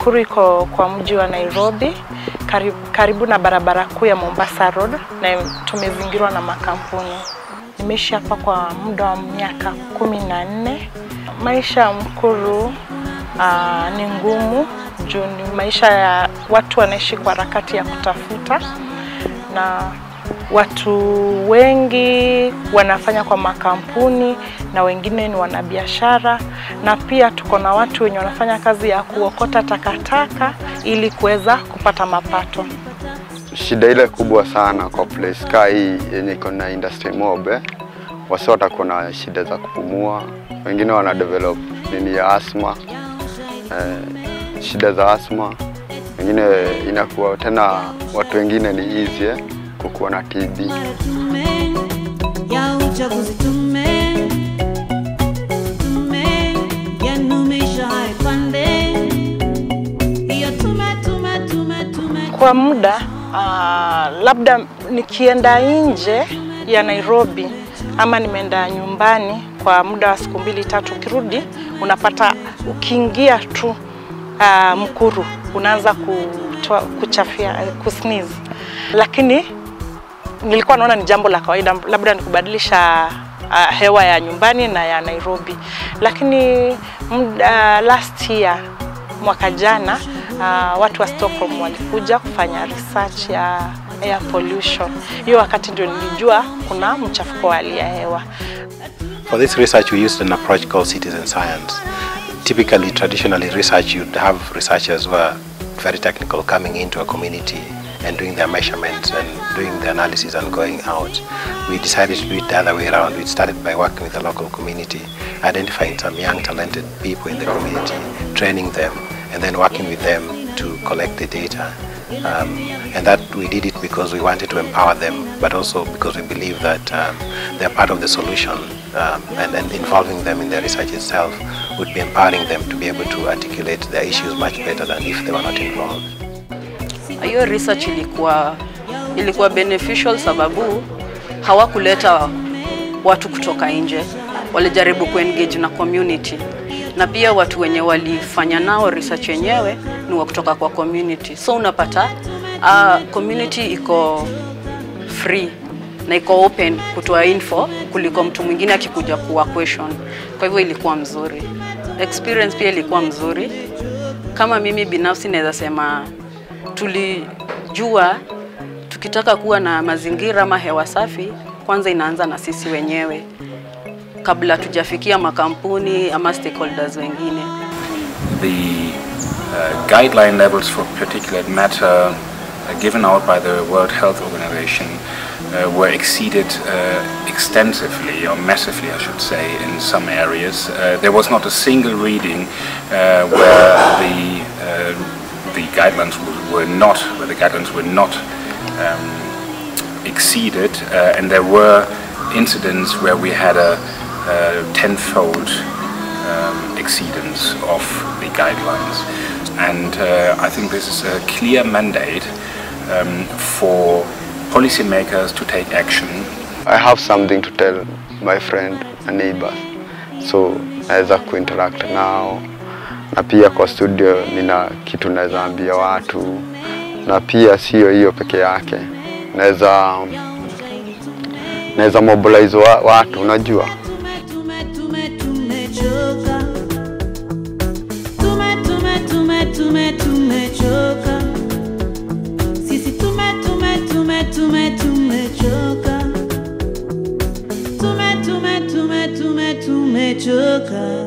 Mkuru iko kwa mji wa Nairobi karibu, karibu na barabara kuu ya Mombasa Road na tumezingirwa na makampuni. Nimeishi hapa kwa muda wa miaka kumi na nne. Maisha ya Mkuru aa, ni ngumu juu ni maisha ya watu wanaishi kwa harakati ya kutafuta na watu wengi wanafanya kwa makampuni na wengine ni wanabiashara, na pia tuko na watu wenye wanafanya kazi ya kuokota takataka ili kuweza kupata mapato. Shida ile kubwa sana kwa place kaa hii yenye iko na industry mob eh, wasi watakuwa na shida za kupumua, wengine wana develop nini ya asma eh, shida za asma, wengine inakuwa tena, watu wengine ni easy eh, kukuwa na TB. Tume ya uchaguzi, tume tume ya numisha haipande hiyo tume tume tume tume Kwa muda uh, labda nikienda nje ya Nairobi ama nimeenda nyumbani kwa muda wa siku mbili tatu, ukirudi unapata ukiingia tu uh, Mkuru unaanza kutoa kuchafia kusneeze, lakini nilikuwa naona ni jambo la kawaida, labda ni kubadilisha uh, hewa ya nyumbani na ya Nairobi, lakini muda, last year mwaka jana uh, watu wa Stockholm walikuja kufanya research ya air pollution. Hiyo wakati ndio nilijua kuna mchafuko wa hali ya hewa. For this research, we used an approach called citizen science. Typically, traditionally, research you'd have researchers who are very technical coming into a community and doing their measurements and doing the analysis and going out. We decided to do it the other way around. We started by working with the local community, identifying some young, talented people in the community, training them, and then working with them to collect the data. Um, and that we did it because we wanted to empower them, but also because we believe that um, they're part of the solution um, and, and involving them in the research itself would be empowering them to be able to articulate their issues much better than if they were not involved. Hiyo research ilikuwa ilikuwa beneficial sababu hawakuleta watu kutoka nje, walijaribu kuengage na community, na pia watu wenye walifanya nao research yenyewe ni wa kutoka kwa community, so unapata uh, community iko free na iko open kutoa info kuliko mtu mwingine akikuja kuwa question. Kwa hivyo ilikuwa mzuri, experience pia ilikuwa mzuri. Kama mimi binafsi naweza sema tulijua tukitaka kuwa na mazingira ama hewa safi, kwanza inaanza na sisi wenyewe kabla tujafikia makampuni ama stakeholders wengine. the uh, guideline levels for particulate matter uh, given out by the World Health Organization uh, were exceeded uh, extensively, or massively, I should say, in some areas. Uh, there was not a single reading uh, where the uh, the guidelines were- were not, where the guidelines were not um, exceeded, uh, and there were incidents where we had a, a tenfold um, exceedance of the guidelines. And uh, I think this is a clear mandate um, for policymakers to take action I have something to tell my friend and neighbors, so naweza kuinteract nao, na pia kwa studio nina kitu naweza ambia watu, na pia sio hiyo peke yake, naweza naweza mobilize wa, watu unajua tume tume tumechoka tume tume tume tume tumechoka sisi tume tume tume tume tumechoka tume tume tume tume tumechoka